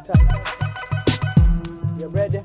You ready?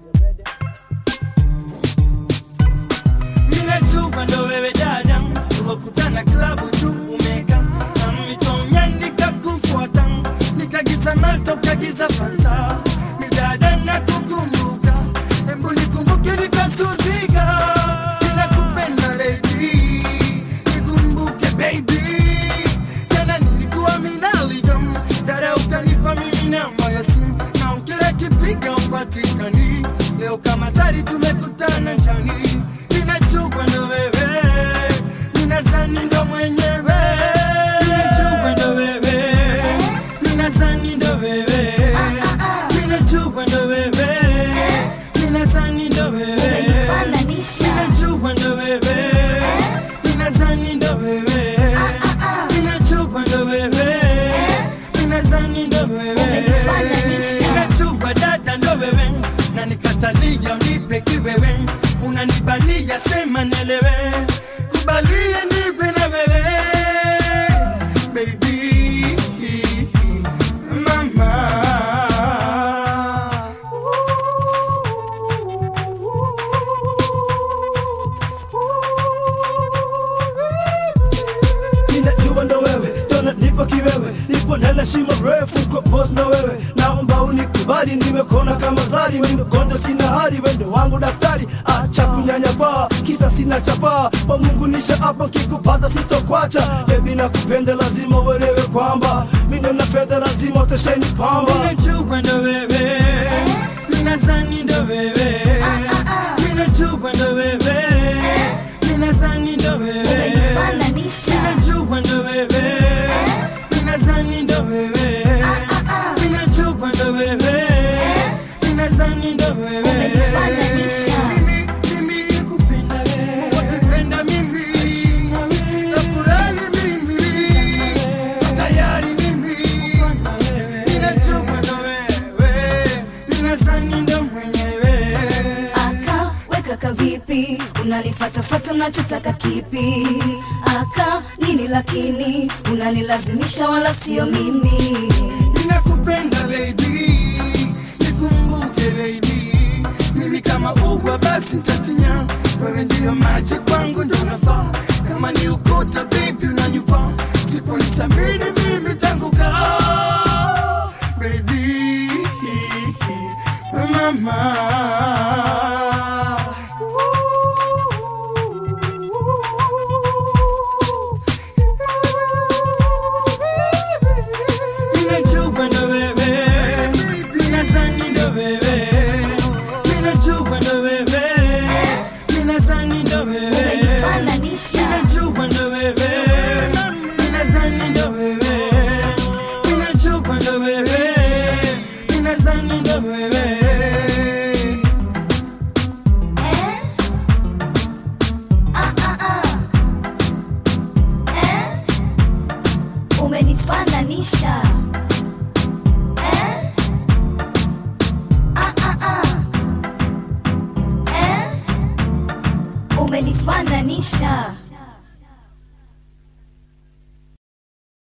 Ninajua ndo wewe dada, tumekutana klabu tu umeka na mitonya nikakufuata, nikagiza mato kagiza fanta, ni dada nakukumbuka, embu nikumbuke nitasuzika, ninakupenda lady, nikumbuke baby, jana nilikuwa minalijam, dada ukanipa mimi namba ya simu, na kila kipiga upatikani, leo kama zari tumekutana njani ninachukwa ndo wewe, ninazani ndo mwenyewe, ninachukwa ndo wewe, ninazani ndo wewe, ninachukwa ndo wewe, ninazani ndo wewe, ninachukwa ndo wewe, ninazani ndo wewe, ninachukwa ndo wewe, ninazani ndo wewe, ninachukwa dada ndo wewe, na nikatalia unipe kiwewe unanibania sema nelewe kubalie nipe na wewe baby mama ninajua ndo wewe dona nipo kiwewe nipo nela shimo refu kwa boss na wewe naomba unikubali nimekona kama zari mindogonja sina hari wendo wangu daktari acha kunyanyapaa kisa sina chapaa kwa mungu nisha hapa kikupata sitokwacha bebi na kupenda lazima uelewe kwamba mine na fedha lazima utesheni pamba ninachukwa ndo wewe ninazani ndo wewe ninachukwa ndo wewe ninazani ndo wewe ninachukwa ndo wewe ninazani ndo wewe ninachukwa ndo wewe ninazani ndo wewe mimi mimi kupenda wewe wakipenda mimi nafurahi mimi tayari mimi ninachukwa ndo wewe ninazani ndo mwenyewe aka weka kavipi unanifatafata unachotaka kipi aka nini lakini unanilazimisha wala sio mimi ninakupenda lady, nikumbuke lady, mimi kama ugwa basi ntasinya, wewe ndiyo maji kwangu ndo nafaa, kama ni ukuta baby unanyufa, siponisamini mimi tangu kaa baby mama Ninachukwa ndo wewe, ninazani ndo wewe, ninachukwa ndo wewe, ninazani ndo wewe,